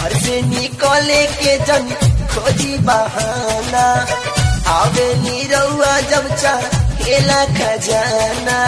घर से निकले के जन खोजी बहाना आवे नीरौआ जब चाहेला खजाना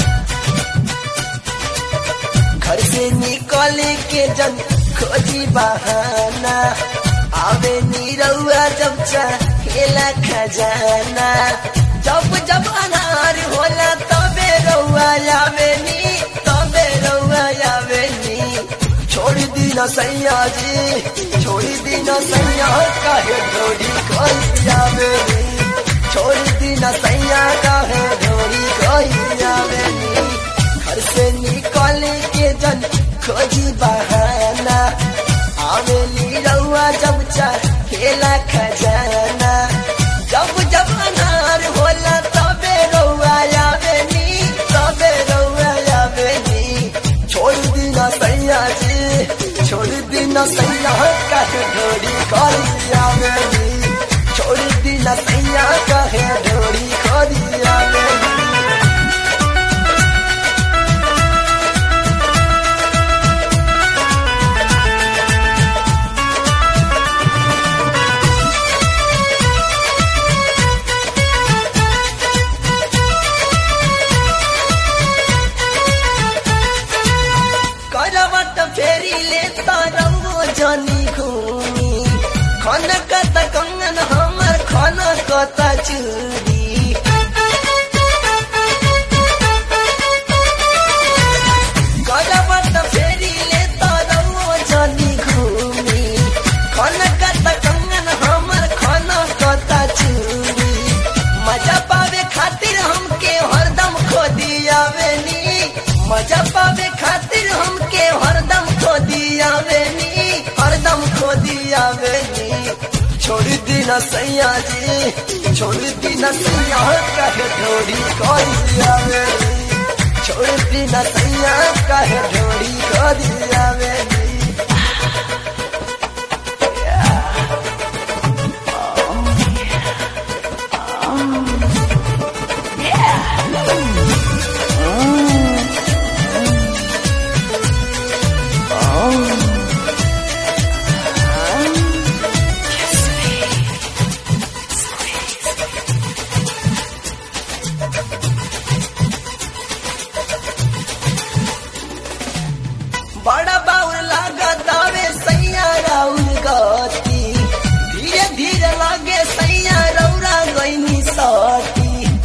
घर से निकले के जन खोजी बहाना आवे नीरौआ जब चाहेला खजाना जब जब अनार होला तबे रौआ आवे नी तबे रौआ आवे नी छोड़ दी न सैया जी छोड़ दी न सैया काहे ढोरी कोई आवे नी छोड़ दी न सैया काहे ढोरी कोई आवे नी घर से निकले के जन खोजी बहाना आवेली रउआ जब खेला खजाना जब जब अनार होला तबे रउआ आवे नी तबे रउआ आवे नी छोड़ दी न सैया जी छोड़ दी न सैया काहे ढोरी करी आवे नी छोड़ दी न सैया काहे ढोरी करी आवे नी करवट फेरी लेता रंगो जनी घूमी खनकत कंगन हमर खनकत चूड़ी करवट फेरी लेता रंगो जनी घूमी खनकत कंगन हमर खनकत चूड़ी मजा पावे खातिर हमके हरदम खोदी आवे नी मजा पावे खातिर हमके हरदम खोदी आवे नी हरदम खोदी आवे नी छोड़ दी न सैया जी छोड़ दी न सैया कहे ढोरी करी आवे नी छोड़ दी न सैया कहे ढोरी करी आवे नी बड़ा बाउर लागत आवे सैया राउर गति धीरे धीरे लागे सैया रौरा गईनी सती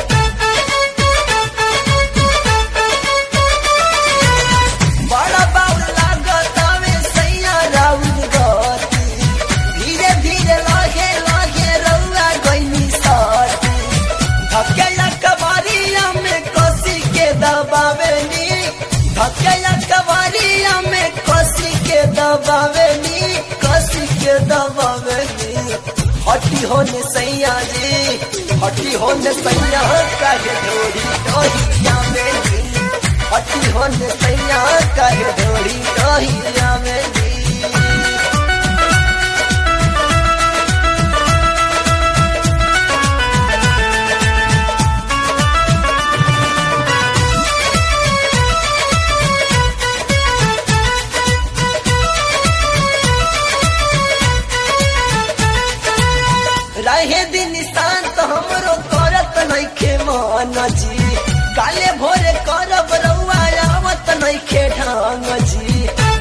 बड़ा बाउर लागत आवे सैया राउर गति धीरे धीरे लागे लागे रौरा गईनी सती धकेला कबारिया में कसी के दबावे नी धकेला कबारिया में कसी के दबावे नी कसी के दबावे नी हटी होने सैया जी हटी होने सैया काहे ढोरी डोहिया में नी हटी होने सैया काहे ढोरी डोहिया में नी रहे दिन शांत हमरो करत नइखे मन जी काले भोरे करब रउआ आवत नइखे ढंग जी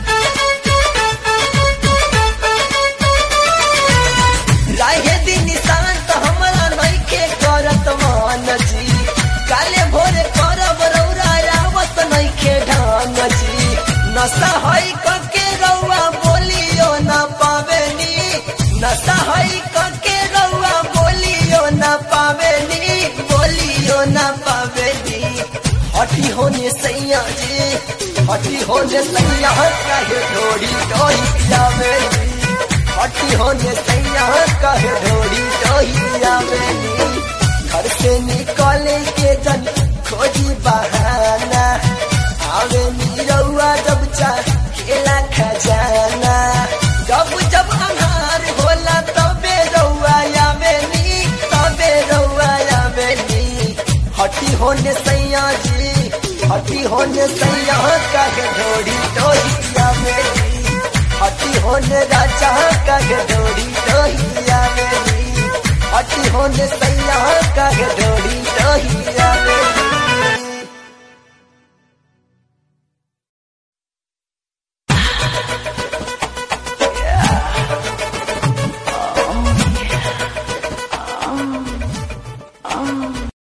रहे दिन शांत हमरा नइखे करत मन जी काले भोरे करब रउआ आवत नइखे ढंग जी नशा हई कके रउआ बोलियो ना पावेनी नशा हई कके रउआ बोलियो ना पावेनी बोलियो ना पावेनी हटी होने सैया जी हटी होने सैया काहे ढोरी डोही जावेनी हटी होने सैया काहे ढोरी डोही जावेनी घर से निकले के जन खोजी बहाना आवे नीरौआ जब खेला खजाना जब जब अनार होला तबे रउआ आवे नी तबे रउआ आवे नी हटी होने सैया जी हटी होने सैया काहे ढोरी डोही आवे नी हटी होने राजा का डोरी डोही आवेली हटी होने सैया का डोरी डोही आवेली